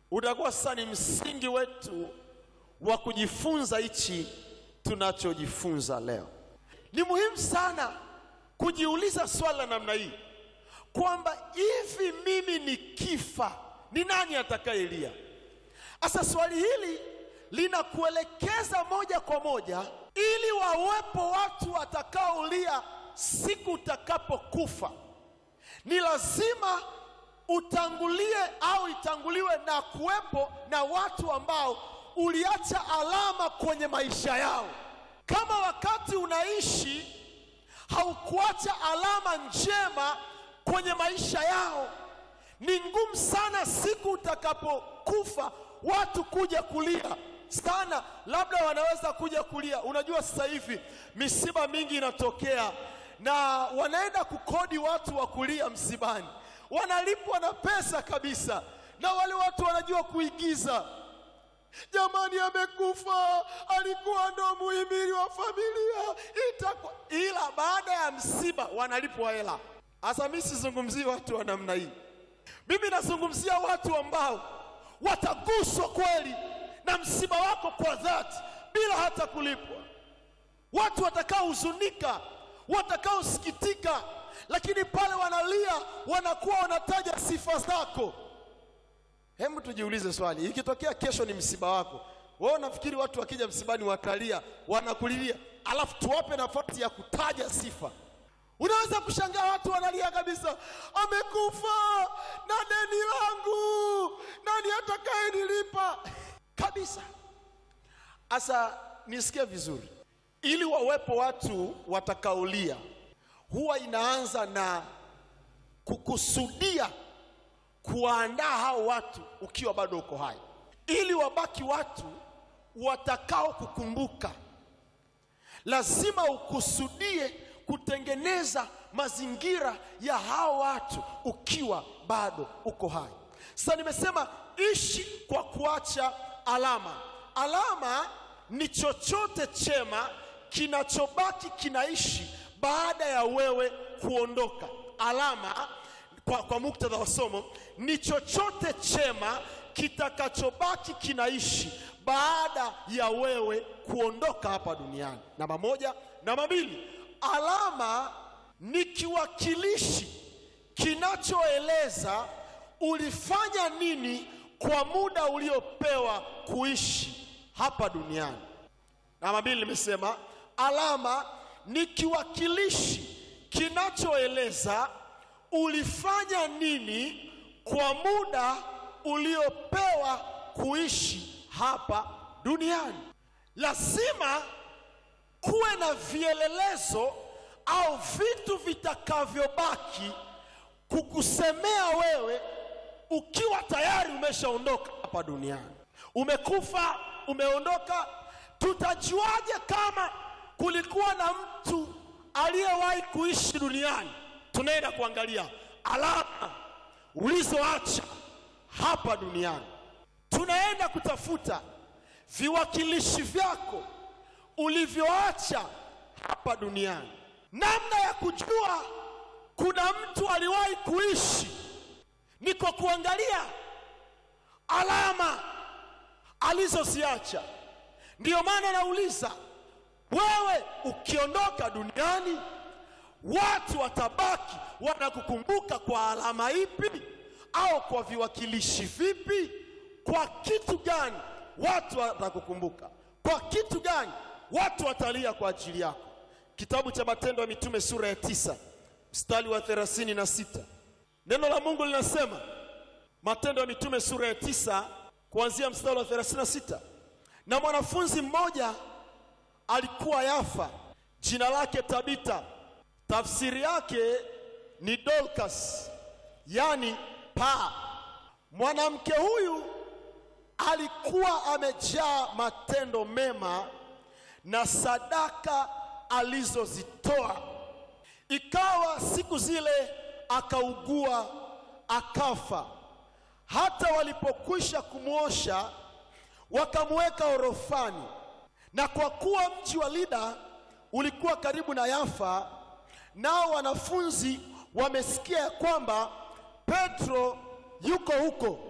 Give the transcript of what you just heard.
utakuwa sasa ni msingi wetu wa kujifunza hichi tunachojifunza leo. Ni muhimu sana kujiuliza swali la namna hii kwamba hivi mimi nikifa ni nani atakayelia? Sasa swali hili linakuelekeza moja kwa moja ili wawepo watu watakaolia siku utakapokufa. Ni lazima utangulie au itanguliwe na kuwepo na watu ambao uliacha alama kwenye maisha yao. Kama wakati unaishi haukuacha alama njema kwenye maisha yao, ni ngumu sana siku utakapokufa watu kuja kulia sana. Labda wanaweza kuja kulia. Unajua, sasa hivi misiba mingi inatokea na wanaenda kukodi watu wa kulia msibani, wanalipwa na pesa kabisa, na wale watu wanajua kuigiza. Jamani, amekufa, alikuwa ndo muhimili wa familia, itakuwa ila baada ya msiba wanalipwa hela. Sasa mimi sizungumzii watu wa namna hii, mimi nazungumzia watu ambao wataguswa kweli na msiba wako kwa dhati bila hata kulipwa, watu watakaohuzunika, watakaosikitika, lakini pale wanalia wanakuwa wanataja sifa zako. Hebu tujiulize swali, ikitokea kesho ni msiba wako, wewe unafikiri watu wakija msibani watalia, wanakulilia, alafu tuwape nafasi ya kutaja sifa? Unaweza kushangaa watu wanalia kabisa, amekufa na deni langu, nani atakaye nilipa kabisa. Asa nisikie vizuri, ili wawepo watu watakaolia, huwa inaanza na kukusudia kuwaandaa hao watu ukiwa bado uko hai, ili wabaki watu watakao kukumbuka. Lazima ukusudie kutengeneza mazingira ya hao watu ukiwa bado uko hai. Sasa nimesema ishi kwa kuacha alama. Alama ni chochote chema kinachobaki kinaishi baada ya wewe kuondoka. Alama kwa, kwa muktadha wa somo ni chochote chema kitakachobaki kinaishi baada ya wewe kuondoka hapa duniani. Namba moja. Namba mbili, alama ni kiwakilishi kinachoeleza ulifanya nini kwa muda uliopewa kuishi hapa duniani. Namba mbili, nimesema alama ni kiwakilishi kinachoeleza ulifanya nini kwa muda uliopewa kuishi hapa duniani. Lazima kuwe na vielelezo au vitu vitakavyobaki kukusemea wewe ukiwa tayari umeshaondoka hapa duniani. Umekufa, umeondoka. Tutajuaje kama kulikuwa na mtu aliyewahi kuishi duniani? Tunaenda kuangalia alama ulizoacha hapa duniani. Tunaenda kutafuta viwakilishi vyako ulivyoacha hapa duniani. Namna ya kujua kuna mtu aliwahi kuishi ni kwa kuangalia alama alizoziacha. Ndiyo maana nauliza wewe, ukiondoka duniani watu watabaki wanakukumbuka kwa alama ipi au kwa viwakilishi vipi? Kwa kitu gani watu watakukumbuka? Kwa kitu gani watu watalia kwa ajili yako? Kitabu cha Matendo ya Mitume sura ya tisa mstari wa thelathini na sita neno la Mungu linasema, Matendo ya Mitume sura ya tisa kuanzia mstari wa thelathini na sita na mwanafunzi mmoja alikuwa Yafa, jina lake Tabita tafsiri yake ni Dorcas, yani paa. Mwanamke huyu alikuwa amejaa matendo mema na sadaka alizozitoa. Ikawa siku zile akaugua akafa. Hata walipokwisha kumwosha wakamweka orofani, na kwa kuwa mji wa Lida ulikuwa karibu na Yafa, nao wanafunzi wamesikia ya kwamba Petro yuko huko,